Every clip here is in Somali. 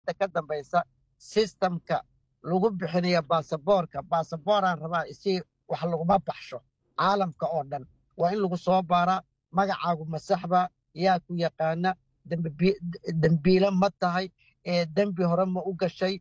ka dambaysa sistamka lagu bixinayo baasaboorka baasabooraan rabaa isi wax laguma baxsho caalamka oo dhan waa in lagu soo baaraa magacaagu masaxba yaa ku yaqaana dembiile ma tahay dembi hore ma u gashay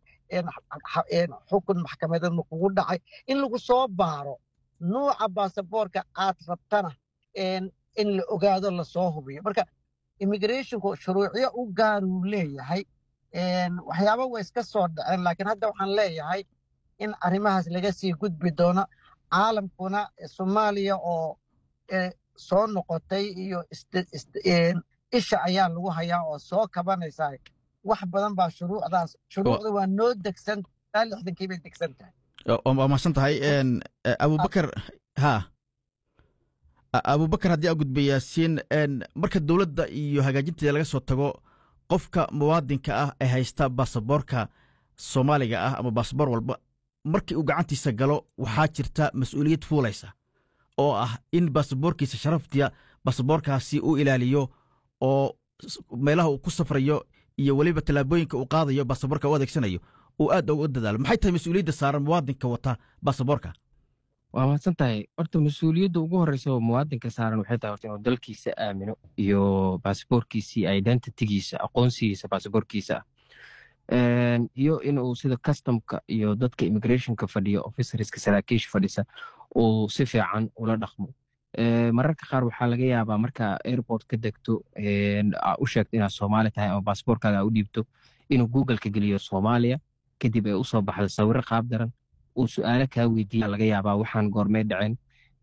xukun maxkamadeed ma kugu dhacay in lagu soo baaro nuuca baasaboorka aad rabtana in la ogaado lasoo hubiyo marka immigrationku shuruucyo u gaaruu leeyahay waxyaaba way iska soo dhaceen laakiin hadda waxaan leeyahay in arrimahaas laga sii gudbi doono caalamkuna soomaaliya oo soo noqotay iyo isha ayaa lagu hayaa oo soo kabanaysaa wax badan baa shuruucdaas shuruucda waa noo degsan taa lixdankii bay degsan tahay waa mahadsan tahay abubakar ha abubakar haddii aa gudba yaasiin marka dowladda iyo hagaajinteeda laga soo tago qofka muwaadinka ah ee haysta baasaboorka soomaaliga ah ama baasaboor walba markii uu gacantiisa galo waxaa jirta mas-uuliyad fuulaysa oo ah in baasaboorkiisa sharaftiya baasaboorkaasi uu ilaaliyo oo meelaha uu ku safrayo iyo weliba tallaabooyinka uu qaadayo baasaboorka u adeegsanayo uu aad uga dadaalo maxay tahay mas-uuliyadda saaran muwaadinka wata baasaboorka waa mahadsan tahay horta mas-uuliyadda ugu horreysa oo muwaadinka saaran waxay tahay horta inuu dalkiisa aamino iyo baasaboorkiisii identitigiisa aqoonsigiisa baasaboorkiisa ah iyo inuu sida customka iyo dadka immigrationka fadhiya officerska saraakiisha fadhisa uu si fiican ula dhaqmo mararka qaar waxaa laga yaabaa marka airport ka degto u sheegto inaad soomaali tahay ama baasaboorkaaga u dhiibto inuu googleka geliyo soomaaliya kadib ay usoo baxdo sawiro qaab daran uu su-aalo kaa weydiiya laga yaabaa waxaan goormee dhaceen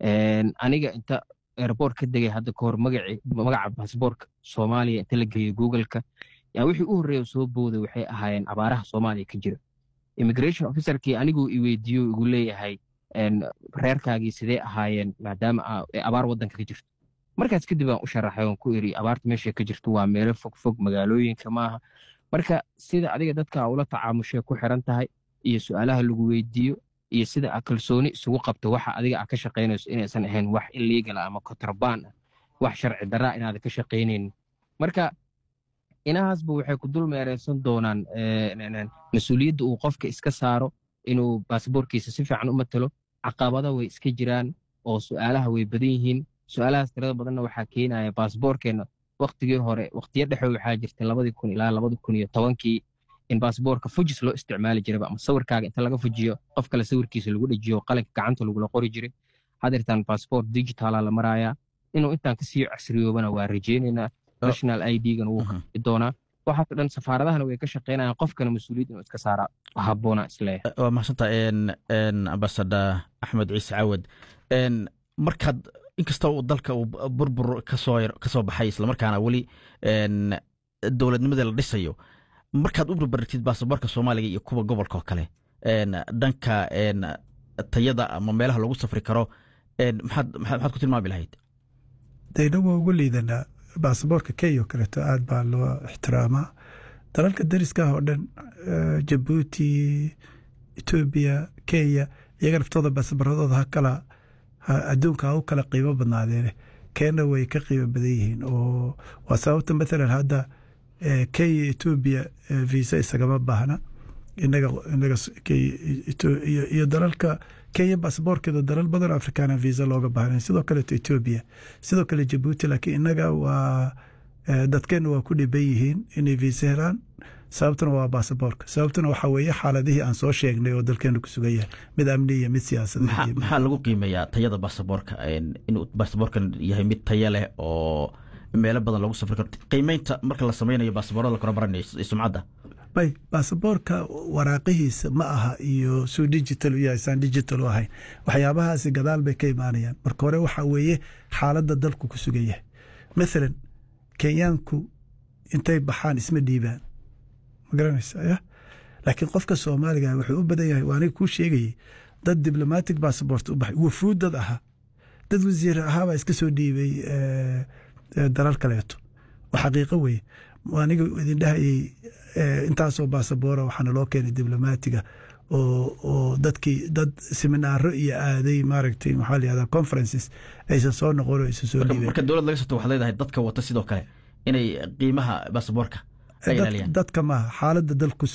aniga inta airport ka degay hadda kahor magaca baasaboorka soomaaliya inta la geliyo googleka yaa wixii u horreeya soo booday waxay ahaayeen abaaraha soomaaliya ka jira immigration officerkii aniguu i weydiiyo igu leeyahay reerkaagii sidee ahaayeen maadaama abaar waddanka ka jirto markaas kadib aan u sharaxay oon ku iri abaarta meesha ka jirto waa meelo fog fog magaalooyinka maaha marka sida adiga dadka ula tacaamushay ku xiran tahay iyo su-aalaha lagu weydiiyo iyo sida a kalsooni isugu qabto waxa adiga a ka shaqaynayso inaysan ahayn wax illegal ama kontrabaan ah wax sharci daraa inaada ka shaqaynaynin marka inahaasba waxay ku dul meereysan doonaan mas-uuliyadda uu qofka iska saaro inuu baasaboorkiisa si fiican u matalo caqabada way iska jiraan oo su-aalaha way badan yihiin su-aalahaas tirada badanna waxaa keenaya baasaboorkeenna waktigii hore waktiyo dhexe waxaa jirtay labadii kun ilaa labadi kun iyo tobankii in baasaboorka fujis loo isticmaali jiraba ama sawirkaaga inta laga fujiyo qof kale sawirkiisa lagu dhejiyo qalinka gacanta lagula qori jiray hadeertaan baasaboort digitaala la marayaa inuu intaan kasii casriyoobana waa rajeynaynaa national i d-gana wuu kafi doonaa waxaasoo dhan safaaradahana way ka shaqaynayaan qofkana mas-uuliyad inuu iska saaraa habboona isleeyahay waa mahadsantaa ambasada axmed ciise cawad markaad inkasta uu dalka uu burbur kasoo kasoo baxay islamarkaana weli dowladnimadii la dhisayo markaad u barbarigtid baasaboorka soomaaliga iyo kuwa gobolka oo kale dhanka tayada ama meelaha lagu safri karo maxaad maxaad ku tilmaami lahayd dayna waa ugu liidanaa baasaboorka kenya oo kaleeto aad baa loo ixtiraamaa dalalka dariska ah oo dhan jabuuti etoobiya kenya iyaga naftooda baasaboorradooda ha kala adduunka ha u kala qiimo badnaadeene kenya way ka qiimo badan yihiin oo waa sababta mathalan hadda kenya etoobiya visa isagama baahna inaga inaga iyo dalalka kenya baasaboorkeeda dalal badan afrikaana visa looga baahnayn sidoo kaleeto etoobiya sidoo kale jabuuti laakiin inaga waa dadkeenna waa ku dhiban yihiin inay visa helaan sababtuna waa baasaboorka sababtuna waxaa weeye xaaladihii aan soo sheegnay oo dalkeenu ku sugan yahay mid amni iyo mid siyaasadeed maxaa lagu qiimeeyaa tayada baasaboorka inuu baasaboorkan yahay mid taya leh oo meelo badan lagu safri karo qiimeynta marka la sameynayo baasaboorada la kala baranayo sumcadda bay baasaboorka waraaqihiisa ma aha iyo suu digital u yahay saan digital u ahayn waxyaabahaasi gadaal bay ka imaanayaan marka hore waxaa weeye xaaladda dalku ku sugan yahay mathalan kenyaanku intay baxaan isma dhiibaan ma garanaysa ya laakiin qofka soomaaliga wuxuu u badan yahay waa aniga kuu sheegayey dad diblomatic bassabort u baxay wufuud dad ahaa dad wasiir ahaabaa iska soo dhiibay dalal kaleeto oo xaqiiqo weye aniga idin dhahayey intaasoo baasaboora waxaana loo keenay diblomaatiga oo dadkii dad seminaaro iyo aaday maaragtay maxaa layihahda conferences aysan soo noqon oo aysan soo dhiibeen marka dowlad laga soto waxaad leedahay dadka wata sidoo kale inay qiimaha baasaboorka ay ilaaliyaan dadka maaha xaaladda dalku